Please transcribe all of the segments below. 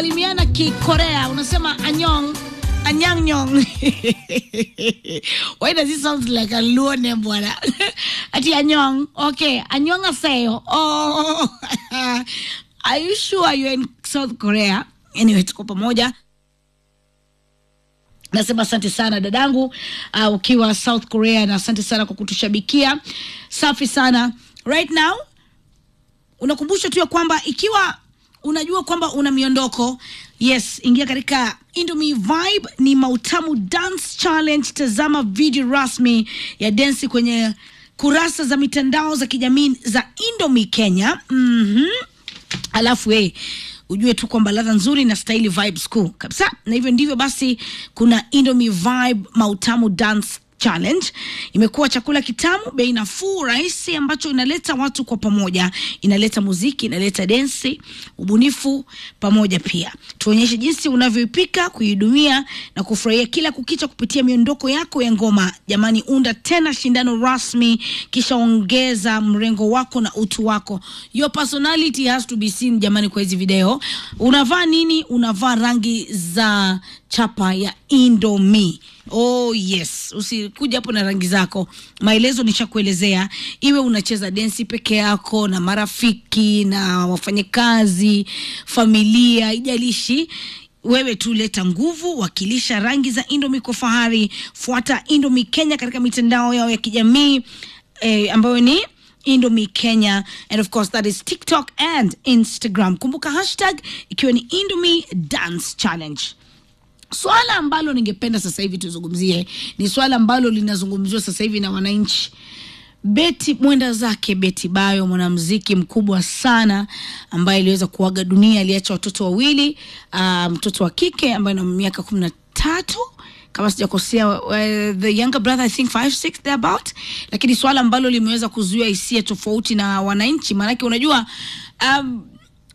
kusalimiana kikorea unasema anyong anyangnyong why does it sound like a luo name bwana ati anyong okay anyong aseyo oh are you sure you're in south korea anyway tuko pamoja nasema asante sana dadangu uh, ukiwa south korea na asante sana kwa kutushabikia safi sana right now unakumbusha tu ya kwamba ikiwa unajua kwamba una miondoko yes ingia katika indomie vibe ni mautamu dance challenge tazama video rasmi ya densi kwenye kurasa za mitandao za kijamii za indomie kenya mm-hmm. alafu hey, ujue tu kwamba ladha nzuri na staili vibes kuu kabisa na hivyo ndivyo basi kuna indomie vibe mautamu dance challenge imekuwa chakula kitamu bei nafuu rahisi ambacho inaleta watu kwa pamoja inaleta muziki inaleta densi ubunifu pamoja pia tuonyeshe jinsi unavyoipika kuihudumia na kufurahia kila kukicha kupitia miondoko yako ya ngoma jamani unda tena shindano rasmi kisha ongeza mrengo wako na utu wako your personality has to be seen jamani kwa hizi video unavaa nini unavaa rangi za chapa ya indomi oh yes usikuja hapo na rangi zako maelezo nishakuelezea iwe unacheza densi peke yako na marafiki na wafanyakazi familia ijalishi wewe tu leta nguvu wakilisha rangi za indomi kwa fahari fuata indomi kenya katika mitandao yao ya kijamii eh, ambayo ni indomi kenya and of course that is tiktok and instagram kumbuka hashtag ikiwa ni indomi dance challenge swala ambalo ningependa sasa hivi tuzungumzie ni swala ambalo linazungumziwa sasa hivi na wananchi beti mwenda zake beti bayo mwanamziki mkubwa sana ambaye aliweza kuaga dunia aliacha watoto wawili uh, mtoto wa kike ambaye na miaka kumi na tatu kama sijakosea uh, the younger brother i think five six thereabout lakini swala ambalo limeweza kuzuia hisia tofauti na wananchi maanake unajua um,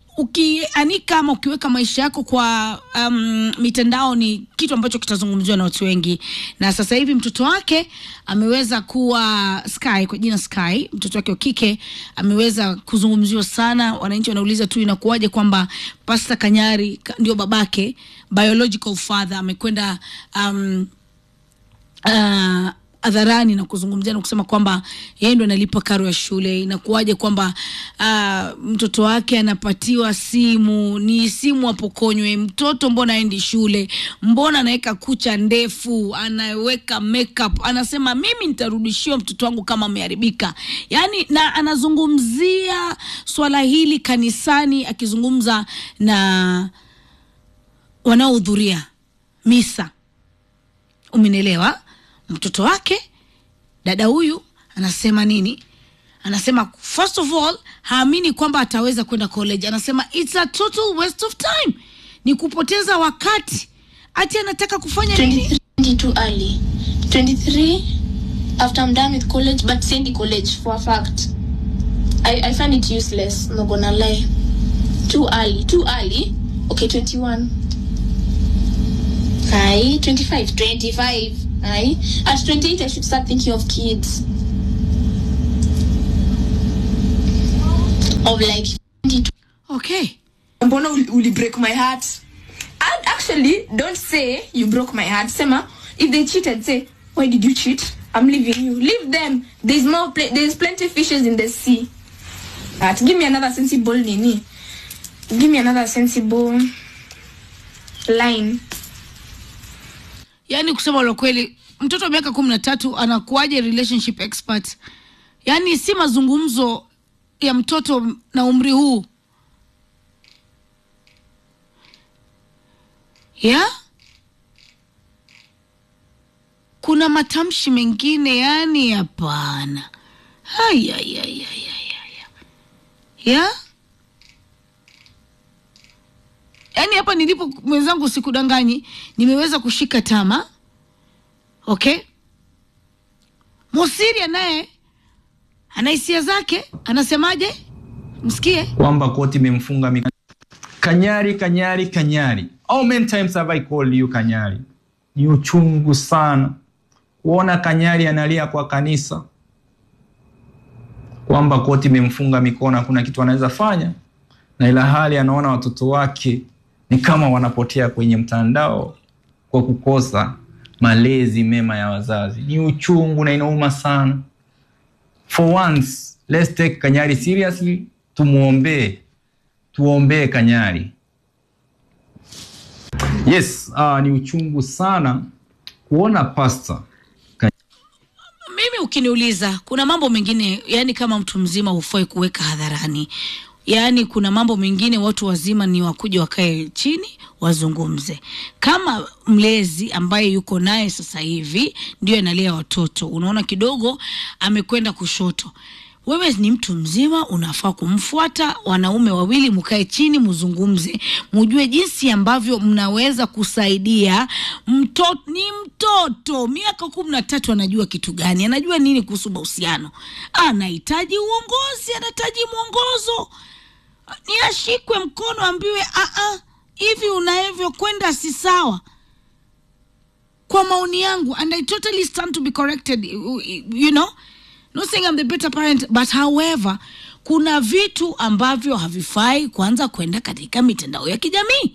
ukianika ama ukiweka maisha yako kwa um, mitandao ni kitu ambacho kitazungumziwa na watu wengi na sasa hivi mtoto wake ameweza kuwa sky kwa jina sky mtoto wake wa kike ameweza kuzungumziwa sana wananchi wanauliza tu inakuwaje kwamba pasta kanyari ka- ndio babake biological father amekwenda um, uh, hadharani na kuzungumzia na kusema kwamba yeye ndo analipa karo ya shule inakuwaje kwamba uh, mtoto wake anapatiwa simu ni simu apokonywe mtoto mbona aendi shule mbona anaweka kucha ndefu anaweka makeup anasema mimi nitarudishiwa mtoto wangu kama ameharibika yaani na anazungumzia swala hili kanisani akizungumza na wanaohudhuria misa umenielewa mtoto wake dada huyu anasema nini anasema first of all haamini kwamba ataweza kwenda college anasema it's a total waste of time ni kupoteza wakati ati anataka kufanya nini 23 too early 23 after i'm done with college but send college for a fact I, I find it useless not gonna lie too early too early okay 21 Aye, 25 25 Aye. at 28 i should start thinking of kids of like 22 okay mbona uli, uli break my heart and actually don't say you broke my heart sema if they cheated say why did you cheat i'm leaving you leave them there's more pl- there's plenty fishes in the sea but give me another sensible nini give me another sensible line yaani kusema la kweli mtoto wa miaka kumi na tatu anakuwaje relationship expert yaani si mazungumzo ya mtoto na umri huu ya kuna matamshi mengine yani hapana Ayayayayayaya. ya yaani hapa nilipo mwenzangu sikudanganyi nimeweza kushika tama okay mosiria naye ana hisia zake anasemaje msikie kwamba koti imemfunga mik- Kanyari, Kanyari, Kanyari. How many times have I called you Kanyari? Ni uchungu sana kuona Kanyari analia kwa kanisa kwamba koti imemfunga mikono, hakuna kitu anaweza fanya, na ila hali anaona watoto wake ni kama wanapotea kwenye mtandao kwa kukosa malezi mema ya wazazi. Ni uchungu na inauma sana. For once, let's take Kanyari seriously. Tumuombee, tuombee Kanyari. Yes, uh, ni uchungu sana kuona pasta mimi ukiniuliza kuna mambo mengine yani kama mtu mzima hufai kuweka hadharani yaani kuna mambo mengine watu wazima ni wakuja wakae chini wazungumze kama mlezi ambaye yuko naye sasa hivi ndio analea watoto unaona kidogo amekwenda kushoto wewe ni mtu mzima unafaa kumfuata wanaume wawili mkae chini mzungumze mujue jinsi ambavyo mnaweza kusaidia mtoto ni mtoto miaka kumi na tatu anajua kitu gani anajua nini kuhusu mahusiano anahitaji uongozi anahitaji mwongozo ni ashikwe mkono ambiwe "Ah, hivi unavyokwenda si sawa kwa maoni yangu and i totally stand to be corrected you you know not saying I'm the better parent but however kuna vitu ambavyo havifai kwanza kwenda katika mitandao ya kijamii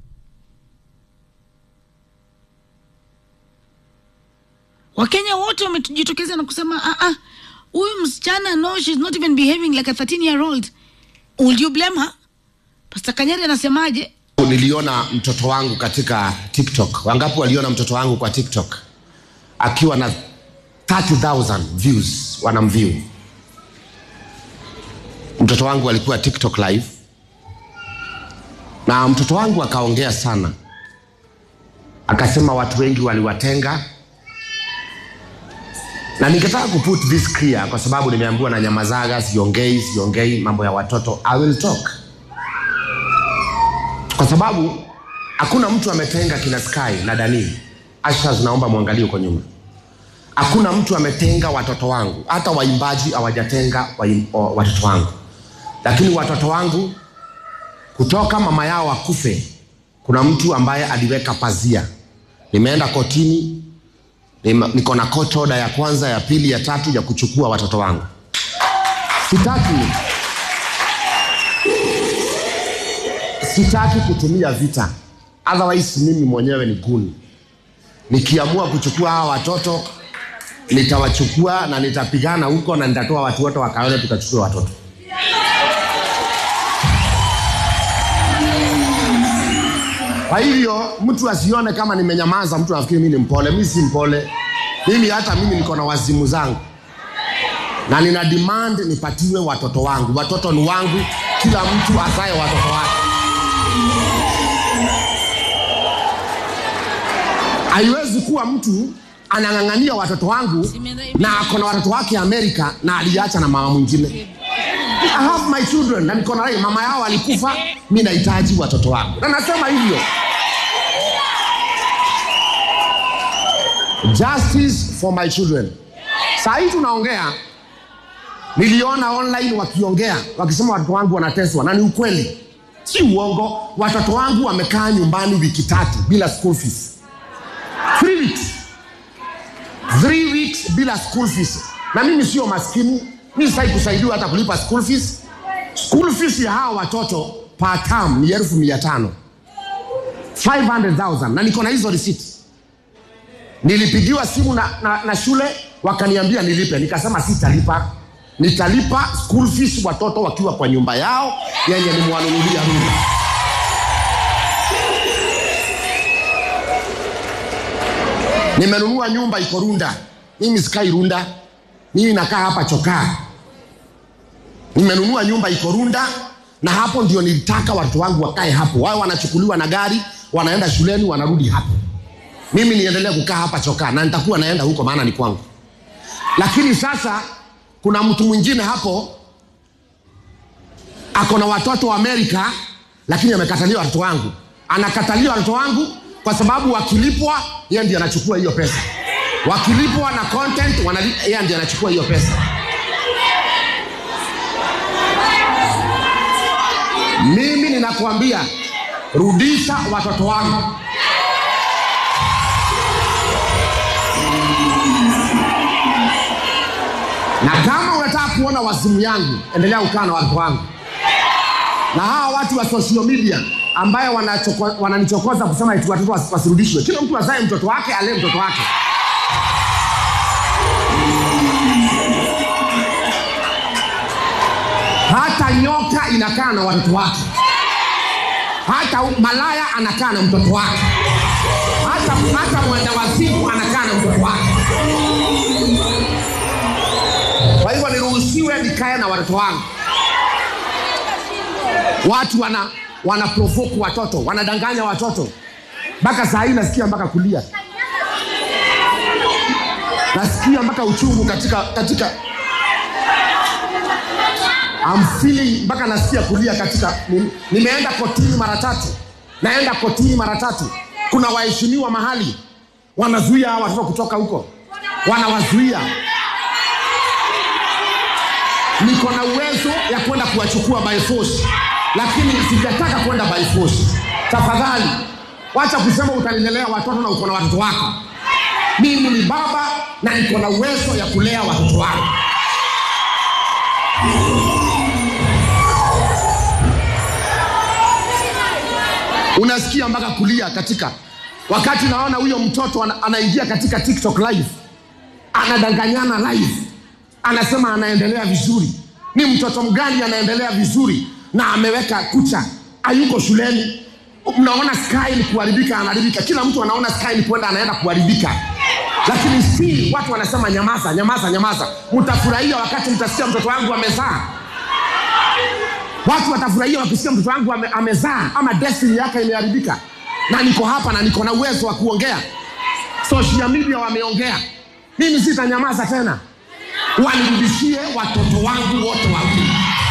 wakenya wote wamejitokeza na kusema "Ah, ah, huyu msichana no she's not even behaving like a 13 year old will you blame her pastor kanyari anasemaje niliona mtoto wangu katika tiktok wangapi waliona mtoto wangu kwa tiktok akiwa na 30000 views wanamview mtoto wangu alikuwa tiktok live na mtoto wangu akaongea sana akasema watu wengi waliwatenga na ningetaka kuput this clear kwa sababu nimeambiwa na nyamazaga siongei siongei mambo ya watoto i will talk kwa sababu hakuna mtu ametenga kina sky na dani ashas naomba mwangalie huko nyuma hakuna mtu ametenga watoto wangu hata waimbaji hawajatenga waim- o- watoto wangu lakini watoto wangu kutoka mama yao akufe kuna mtu ambaye aliweka pazia nimeenda kotini nima- niko na court order ya kwanza ya pili ya tatu ya kuchukua watoto wangu sitaki sitaki kutumia vita otherwise mimi mwenyewe ni guni nikiamua kuchukua hawa watoto nitawachukua na nitapigana huko na nitatoa watu wote wakaone tukachukua watoto kwa hivyo mtu asione kama nimenyamaza mtu afikiri mi ni mpole mi si mpole mimi hata mimi niko na wazimu zangu na nina demand nipatiwe watoto wangu watoto ni wangu kila mtu azae watoto wake haiwezi kuwa mtu anang'ang'ania watoto wangu na ako na watoto wake amerika na aliacha na mama mwingine I have my children na niko na rai mama yao alikufa mi nahitaji watoto wangu na nasema hivyo justice for my children saa hii tunaongea niliona online wakiongea wakisema watoto wangu wanateswa na ni ukweli si uongo watoto wangu wamekaa nyumbani wiki tatu bila school fees three weeks three weeks bila school fees na mimi sio maskini mi sai kusaidiwa hata kulipa school fees school fees ya hawa watoto per term ni elfu mia tano 500000 na niko na hizo receipt nilipigiwa simu na, na, na shule wakaniambia nilipe nikasema sitalipa nitalipa school fees watoto wakiwa kwa nyumba yao yenye nimwanunulia runda nimenunua nyumba iko runda mimi sikai runda mimi nakaa hapa chokaa nimenunua nyumba iko runda na hapo ndio nilitaka watoto wangu wakae hapo wao wanachukuliwa na gari wanaenda shuleni wanarudi hapo mimi niendelee kukaa hapa chokaa na nitakuwa naenda huko maana ni kwangu lakini sasa kuna mtu mwingine hapo ako na watoto wa amerika lakini amekatalia watoto wangu anakatalia watoto wangu kwa sababu wakilipwa yeye ndiye anachukua hiyo pesa wakilipwa na content wanali- yeye ndiye anachukua hiyo pesa mimi ninakuambia rudisha watoto wangu na kama unataka kuona wazimu yangu endelea kukaa na watoto wangu na hawa watu wa social media ambayo wanachoko- wananichokoza kusema eti watoto wasi- wasirudishwe kila mtu azae mtoto wake alee mtoto wake hata nyoka inakaa na watoto wake hata malaya anakaa na mtoto wake hata, hata mwenda wazimu anakaa na mtoto wake kwa hivyo niruhusiwe nikae na watoto wangu watu wana wana provoke watoto wanadanganya watoto mpaka saa hii nasikia mpaka kulia nasikia mpaka uchungu katika katika I'm feeling mpaka nasikia kulia katika ni- nimeenda kotini mara tatu naenda kotini mara tatu kuna waheshimiwa mahali wanazuia hawa watoto kutoka huko wanawazuia niko na uwezo ya kwenda kuwachukua by force lakini sijataka kwenda by force tafadhali wacha kusema utalilelea watoto na uko na watoto wako mimi ni baba na niko na uwezo ya kulea watoto wangu unasikia mpaka kulia katika wakati naona huyo mtoto ana, anaingia katika tiktok live anadanganyana live anasema anaendelea vizuri ni mtoto mgani anaendelea vizuri na ameweka kucha ayuko shuleni mnaona sky ni kuharibika anaharibika kila mtu anaona sky ni kwenda anaenda kuharibika lakini si watu wanasema nyamaza nyamaza nyamaza mtafurahia wakati mtasikia mtoto wangu amezaa watu watafurahia wakisikia mtoto wangu ame, amezaa ama destiny yake imeharibika na niko hapa na niko na uwezo wa kuongea social media wameongea mimi sitanyamaza tena wanirudishie watoto wangu wote wawili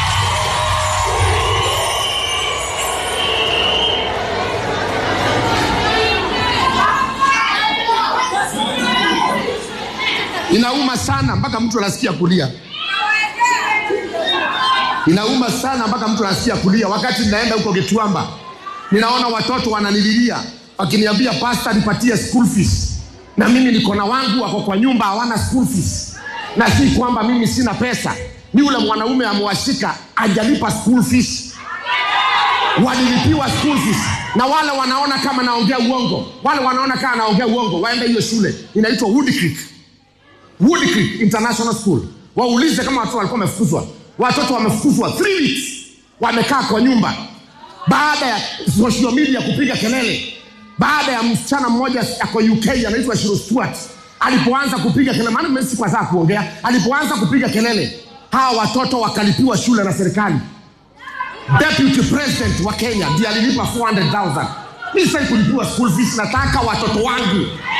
inauma sana mpaka mtu anasikia kulia inauma sana mpaka mtu anasikia kulia wakati ninaenda huko Gituamba ninaona watoto wananililia wakiniambia pasta nipatie school fees na mimi niko na wangu wako kwa nyumba hawana school fees na si kwamba mimi sina pesa ni yule mwanaume amewashika ajalipa school fees walilipiwa school fees na wale wanaona kama naongea uongo wale wanaona kama naongea uongo waende hiyo shule inaitwa Wood Creek Wood Creek International School. Waulize kama watoto walikuwa wamefukuzwa. Watoto wamefukuzwa three weeks, wamekaa kwa nyumba baada ya social media kupiga kelele, baada ya msichana mmoja ako UK anaitwa Shiro Stewart alipoanza kupiga kelele, maana mimi sikuwa saa kuongea, alipoanza kupiga kelele, hawa watoto wakalipiwa shule na serikali. Deputy President wa Kenya ndiye alilipa 400,000. Mimi sasa kulipiwa school fees, nataka watoto wangu